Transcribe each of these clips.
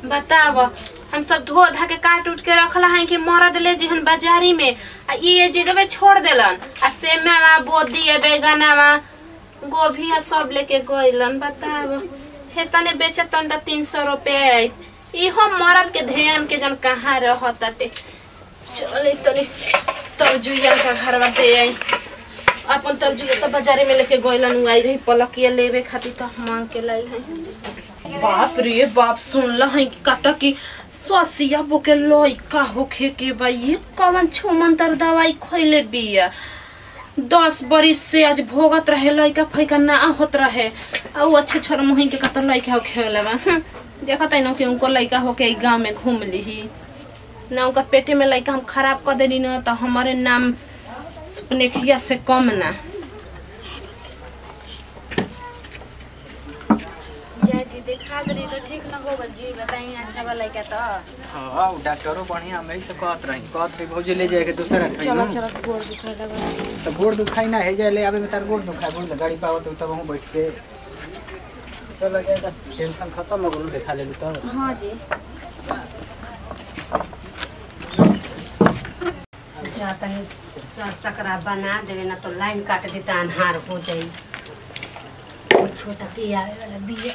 बताब हम सब धो धा के काट उठ के रखला है कि मरद ले जिहन बाजारी में आ ये जगह छोड़ देलन आ सेमेवा बोदी बैगनवा गोभी आ सब लेके गइलन बताब हे तने बेचतन त तीन सौ रुपया इहो मरद के ध्यान के जन कहाँ रहताटे चले तनी तरजुइया का घरवा दे आई अपन तरजुइया तो बाजारे में लेके गइलन उ आई रही पलकिया लेवे खातिर तो मांग के लाइल है बाप रे बाप सुनल है कि कत की ससिया बोके लइका होखे के बा ये कवन छुमंतर दवाई खइले बिया दस बरिस से आज भोगत रहे लइका फैका ना होत रहे आ उ अच्छे छोर मुही के कत लइका होखे वाला बा हम्म, देखत है ना कि उनको लइका होके ई गांव में घूम लीही ना उनका पेटे में लइका हम खराब कर देनी ना तो हमारे नाम सुपनेखिया से कम ना जाती देखा दरी तो ठीक न होगा जी बताई अच्छा वाला क्या तो हाँ उ डॉक्टरो बढ़िया हम से कहत रही कहत रही भौजी ले जाए के दूसरा खाई चलो ना चलो गोड़ दुखा लगा तो गोड़ दुखाई ना है जाए ले आवे में तार गोड़ दुखाई बोल गाड़ी पावत तब हम बैठ के चलो गया तो टेंशन खत्म हो गलो देखा ले तो हाँ जी जाता है स- सकरा बना देवे ना तो लाइन काट देता अनहार हो जाई वो छोटा के आवे वाला बिया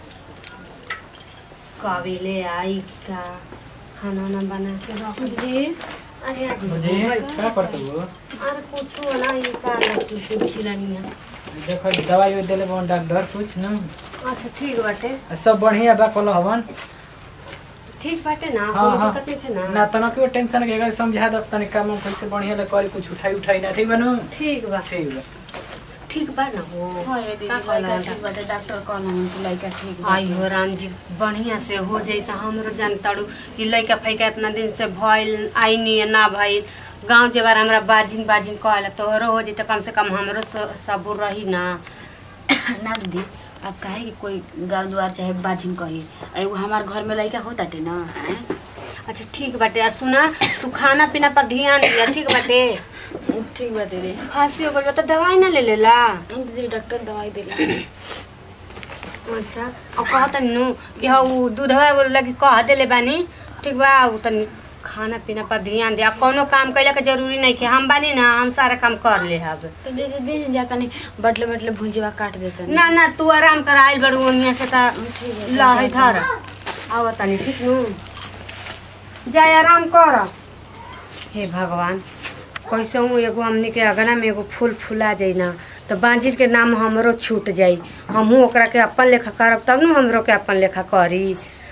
कभी ले आई का खाना ना बना के रख दे अरे आज मुझे हो गई। क्या करते हो अरे कुछ ना ये का कुछ चिलानी है देखो दवाई वो देले बन डॉक्टर कुछ ना अच्छा ठीक बाटे सब बढ़िया बा कल हवन ठीक बाटे ना हाँ, कोई हाँ। दिक्कत नहीं है ना ना तना क्यों टेंशन के अगर समझा दब तनी काम कैसे बढ़िया ले कल कुछ उठाई उठाई ना ठीक बनू ठीक बा ठीक बा ठीक बा ना हो हाँ ये दीदी का लड़का कहला ठीक बाटे डॉक्टर कहना हम कि लड़का ठीक बा आई हो राम जी बढ़िया से हो जाई त हमरो जानताड़ू कि लइका फैका इतना दिन से भइल आई नहीं ना भइल गांव जेबार हमरा बाजिन बाजिन कहला तोहरो हो जाई त कम से कम हमरो स- सबूर रही ना ना दीदी अब काहे कि कोई गाँव द्वार चाहे बाजिन कही एगो हमार घर में लड़का होताटे ना हैं? अच्छा ठीक बाटे आ सुना तू खाना पीना पर ध्यान दिया ठीक बाटे ठीक बा दीदी खांसी हो गइल बा त दवाई ना ले लेला दीदी डॉक्टर दवाई देला अच्छा और कहत नु कि हाँ उ दूधवा एगो लगी कह देले बानी ठीक बा उ तनी खाना पीना पर ध्यान दे आ कोनो काम कैला के जरूरी नहीं कि हम बानी ना हम सारा काम कर ले हब तो दीदी दीदी जाता नहीं बटले बटले भुंजीवा काट देता ना ना तू आराम कर आइल बड़ू ओनिया से ता ठीक है लहे धर आव तनी ठीक नु जाय आराम कर हे भगवान कैसे हूँ एगो हमनी के अगना में एगो फूल फुला जाई ना तो बांझिर के नाम हमरो छूट जाई हमहू ओकरा के अपन लेखा करब तब नु हमरो के अपन लेखा करी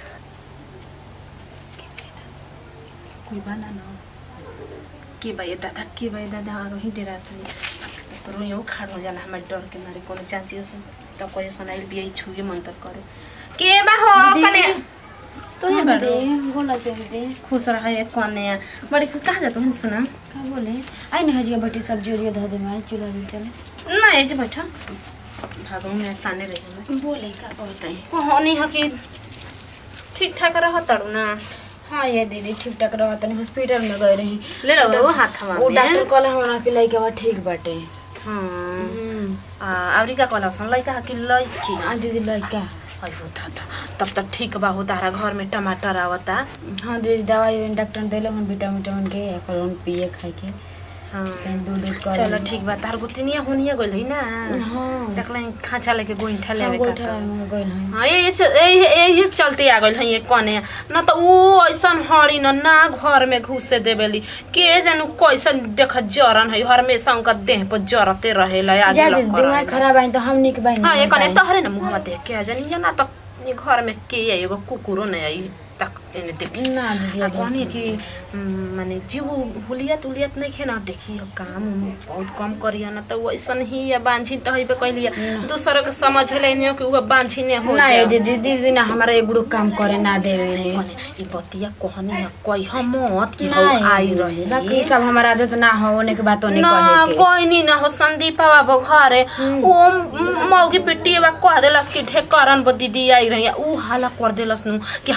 कोई बना ना के बा ये दादा के बा ये दादा आगे ही डेरा था करो यो खाड़ हो जाला हमारे डर के मारे कोनो चाची से तब कोई सुनाइल बिया छुए मंतर करे के बा हो कने तो ये बड़ो दीदी बोला दीदी खुश रहा है कने बड़ी कहाँ जा तुम सुना का बोले आई ना हजिया बटी सब्जी उजिया धो दे मैं चूल्हा भी चले ना ये जे बैठा भागो मैं साने रही बोले का कहते हैं कहानी है कि ठीक ठाक रह तड़ू ना हाँ ये दीदी ठीक ठाक रहा तनी हॉस्पिटल में गए रही ले लो हाथवा वो में डॉक्टर कहला हमारा कि लड़का बा ठीक बाटे हाँ हम्म आ आवरी का कहला सन लइका कि लइकी हाँ दीदी लड़का अयो दादा तब तक ठीक बा हो तारा घर में टमाटर आवता हाँ दीदी दवाई उवाई डॉक्टर ने दिले हन विटामिन विटामिन के अपन पिए खाए के हाँ फिर दूध दूध कर चलो ठीक बा तार गोतिनिया होनिया गइल है ना हाँ देखला खांचा लेके गोइठा हाँ लेवे गोइठा का में गइल हैं हाँ ये यही चलते आ गइल है ये कने न त वो ऐसन हड़ी न ना घर में घुसे देवेली के जानू कैसन देख जरन है हमेशा उनका देह पर जरते रहेला आगे जा लग दीदी दिमाग खराब आई तो हम निक बाई हाँ ये कने तहरे न मुहमा देख के आ जानी या ना त ये घर में के आई एगो कुकुरो नहीं आई तक एने देखी ना दीदी आ अब कहनी कि उम, माने जीव हुलियत उलियत नहीं खेना देखी अब काम उम बहुत कम करिया ना तो वैसन ही या बांझी तो हइबे कैलिया दूसरे के समझ ले नहीं कि वो बांझी ने हो ना जाए ये दीदी दीदी ना हमारा एगो काम करे ना देवे ने कने ई बतिया कहनी है कोई हम मत कि ना हो आई ये बाकी रही सब हमारा आदत ना हो होने के बात होने ना कहे के कोई नहीं ना हो संदीप बाबा घरे वो मौगी पिट्टी बा कह देलस कि ढेकरन बो दीदी आई रही ऊ हाला कर देलस नु कि हमार आई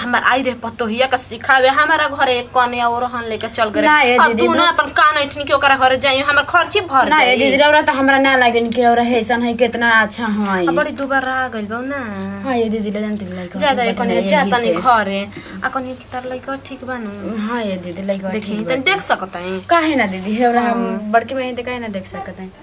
के पतोहिया का सिखावे हमारा घरे एक कने और हन लेके चल गए ना ये अब दीदी, दोनों अपन कान ऐठनी के ओकरा घरे जाई हमर खर्ची भर ना ये दीदी जाई रौरा तो हमरा ना लागे कि रौरा हैसन है कितना अच्छा है अब बड़ी दुबारा आ गइल बा ना हाँ ये दीदी ले जानते लाइक ज्यादा एक कने जाता नहीं घरे आ कने तार लइका ठीक बानू हाँ ये दीदी लाइक देखी तनी देख सकत है काहे ना दीदी रौरा हम बड़के बहन तो काहे ना देख सकते हैं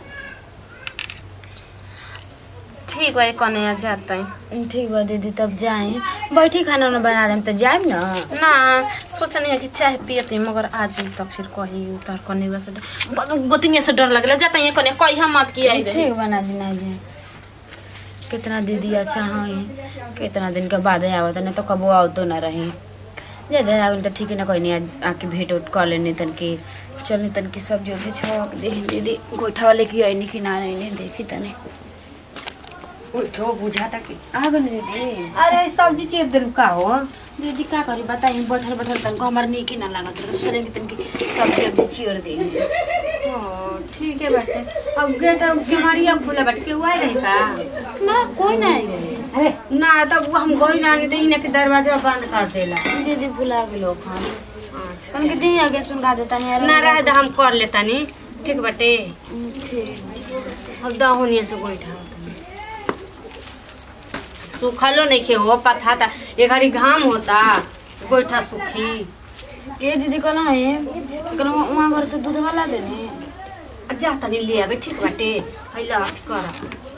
ठीक बा एक कने जाता है ठीक बा दीदी तब जाए बैठी खाना उना बना रहे तो जाए ना ना सोचनी है कि चाय पियती मगर आज तो फिर कही उतार कने बस गोतिनिया से डर लगला जाता है कने कही हम मत की आई रही ठीक बना दी ना जी कितना दीदी अच्छा है कितना दिन के बाद आवत नहीं तो कबो आओ तो ना रही ज्यादा आगे तो ठीक है ना कोई नहीं आ- आके भेंट उठ कर लेनी तन की चलनी तन की सब्जी उब्जी छोक दे दीदी गोइठा वाले की आई नहीं कि ना नहीं देखी तने उठो बुझाता कि आ गई दीदी अरे सब्जी चीर दिल का हो दीदी का करी बताई बैठल बैठल तनको हमार नीक ही ना लागत रहे सोचे कि तनकी सब्जी उब्जी चीर दे ओ, ठीक है बाटे अब गेट केवड़िया खुला बाटे के हुआ रही का ना कोई ना आई अरे ना तब हम गई जाने तो इन्हें के दरवाजा बंद कर देला दीदी भुला गेलो खान अच्छा कन के दी आगे सुनगा देता नहीं ना रहे तो हम कर लेता नी ठीक बाटे ठीक अब दहुनिया से गोइठा सुखलो नहीं खे हो पथा था ये घड़ी घाम होता गोइठा सुखी के दीदी कहला है कहला वहाँ घर से दूध वाला देने आ जा तनी ले आबे ठीक बाटे हैला कर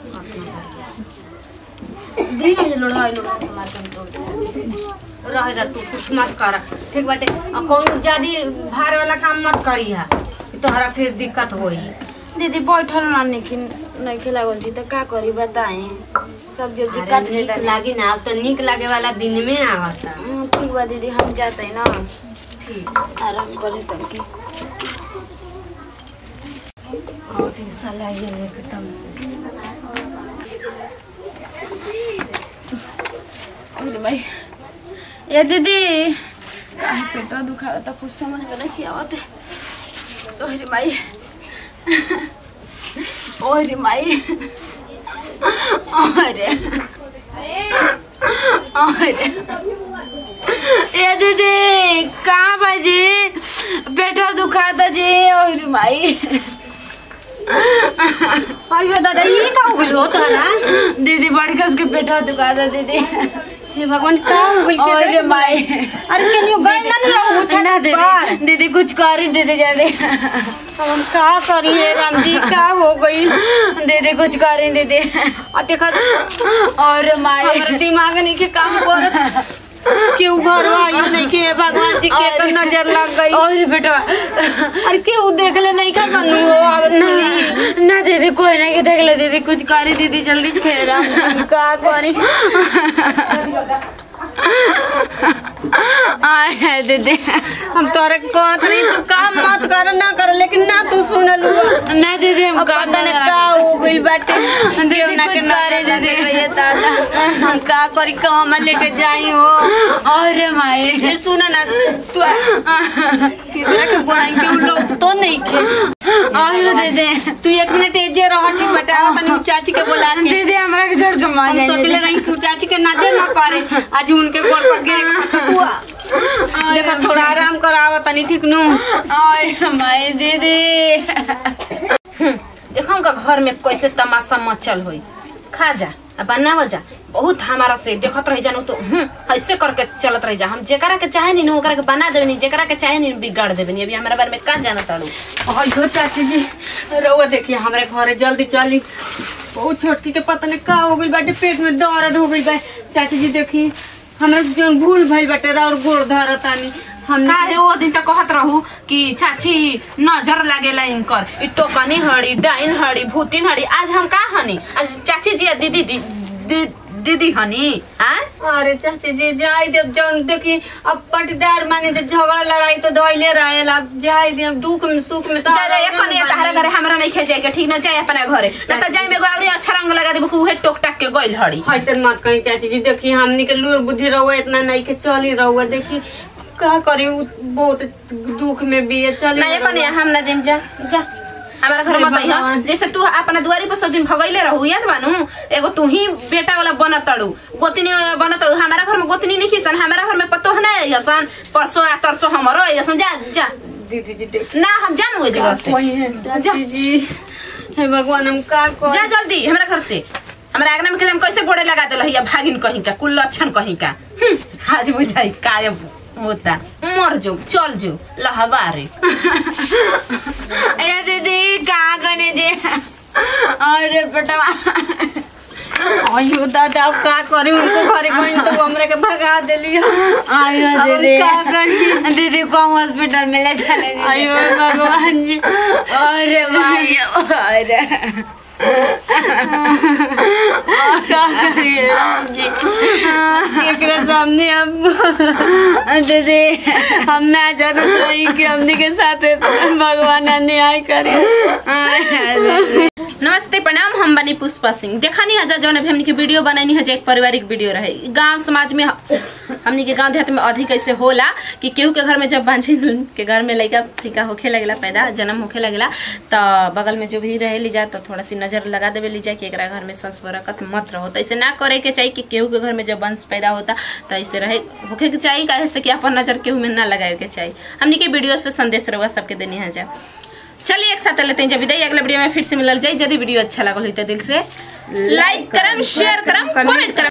दी ना जे लोढ़ा लोढ़ा से मार के तोड़ दे रहे जा तू कुछ मत कर ठीक बाटे आ कौनो ज्यादा भार वाला काम मत करी है तोहरा फिर दिक्कत होई दीदी बैठल ना लेकिन नहीं खिला बोलती तो का करी बताएं सब्जी उब्जी अरे काट नीक लेता लागी ना अब तो नीक लागे वाला दिन में आवता हम्म, ठीक बा दीदी हम जाते हैं ना ठीक आराम करे तनकी और दिन साला ये एकदम अरे भाई ये दीदी काहे पेटवा दुखा रहा था कुछ समझ में नहीं आवत ओरे माई ओरे माई ओरे ओरे ये दीदी कहाँ बाजी पेटवा दुखा था जी ओरे माई अयो दादा ये का हो गइल हो तोहरा दीदी बड़ी कस के पेटवा दुखा था दीदी हे भगवान का हो गइल के ओरे माई अरे केनियो गइल ना रहू छत ना पर दीदी दीदी कुछ करी दीदी जल्दी अब हम का करी हे राम जी का हो गइल दीदी कुछ करी दीदी आ देखा और माई हमर दिमाग नहीं के काम करत केहू घर आयो नहीं के भगवान जी के तो नजर लग गई और बेटा अरे केहू देख ले नहीं का बनू हो आवत नहीं ना दीदी कोई ना के देख ले दीदी कुछ करी दीदी जल्दी फेरा हम का करी आए है दीदी हम तोरे कहत नहीं तू काम मत कर ना कर लेकिन ना तू सुनलू ना दीदी हम अब का पता नहीं का हो गई बाटे दीदी ना के कुछ ना करे दीदी दीदी। ये दादा हम का करी कहवा लेके जाई हो और माई ये सुना ना तू कितना के बोलाई के लोग तो नहीं खे और दीदी तू एक मिनट एजे रह ठीक बेटा आ तनी उ चाची के बोला के दीदी हमरा के छोड़ के मार हम जाए सोचले रही कि उ चाची के नजर ना पारे आज उनके गोड़ पर गिरे देखा थोड़ा आराम करावा तनी ठीक नु और माई दीदी देखो उनका घर में कैसे तमाशा मचल होई खा जा आ बनाव जा बहुत हमारा से देखत रह जानु तो हम्म ऐसे करके चलत रह जा हम जेकरा के चाहे नी ओकरा के बना देबनी जेकरा के चाहे नी बिगाड़ देबनी अभी हमारा बारे में का जाना ताड़ू अयो चाची जी रउआ देखिए हमारे घरे जल्दी चली बहुत छोटकी के पता नहीं का हो गई बाटे पेट में दर्द हो गई बा चाची जी देखी हमरा जो भूल भइल बाटे और गोड़ धरतानी हम काहे वो दिन तक कहत रहू कि चाची नजर लागेला इनकर इ टोकनी हड़ी डाइन हड़ी भूतिन हड़ी आज हम का हनी आज चाची जी आ दीदी दी, दी, दीदी हनी हाँ अरे चाची जी जाई देव जौन देखी अब पटीदार माने जो झगड़ा लड़ाई तो धइले रहेला अब जाई देव दुख में सुख में तो जा एक कने तहरा घरे हमरा नहीं खे जाए के ठीक ना जाए अपने घरे ना तो जाए में एगो औरी अच्छा रंग लगा देबो कि उहे टोक टाक के गइल हड़ी ऐसे मत कहीं चाची जी देखी हमनी के लूर बुद्धि रहुआ इतना नहीं के चली रहुआ देखी का करी उ बहुत दुख में भी है चली ना ये कने हम ना जिम जा जा हमारा घर में बताइए जैसे तू अपना दुआरी पर सब दिन भगैले रहू याद बानू एगो तू ही बेटा वाला बनत तड़ू गोतनी वाला बनत तड़ू हमारा घर में गोतनी नहीं खीसन हमारा घर में पतो है ना हसन परसों या तरसों हमारो हसन जा जा दीदी दीदी ना हम जानू ए जगह से कोई है चाची जी हे भगवान हम का कर जा जल्दी हमारा घर से हमारा आगना में के कैसे गोड़े लगा दिल या भागिन कहीं का कुल लक्षण कहीं का हम्म, आज बुझाई काय होता मर जो चल जो लहबारे अरे दीदी कहाँ गने जे अरे बेटा अयो दादा अब का करी उनको घरे कोई तो हमरा के भगा देली आयो अब दीदी का करी? दीदी को हम हॉस्पिटल में ले चले दीदी। अयो भगवान जी अरे भाई अरे का करिए राम जी एकरा सामने अब दीदी हम ना जानत रही कि हमनी के साथ भगवान अन्याय करे नमस्ते प्रणाम हम बनी पुष्पा सिंह देखनी हजा जौन अभी हमनी के वीडियो बनैनी है एक पारिवारिक वीडियो रहे गांव समाज में हमनी के गांव देहात में अधिक ऐसे होला कि केहू के घर में जब बांझी के घर में लड़का फीका होखे लगेला पैदा जन्म होखे लगेला तो बगल में जो भी रहे लीजा तो थोड़ा सी नजर लगा देवे लीजा कि एकरा घर में संस बरकत मत रहो तो ऐसे ना करे के चाहिए कि केहू के घर में जब वंश पैदा होता तो ऐसे रहे होखे के चाहिए काहे से कि अपन नजर केहू में ना लगावे के चाहिए हमनी के वीडियो से संदेश रहुआ सबके देनी है जा चलिए एक साथ लेते हैं जब विदाई अगले वीडियो में फिर से मिलल जाए यदि वीडियो अच्छा लगल हो तो दिल से लाइक करम शेयर करम कमेंट करम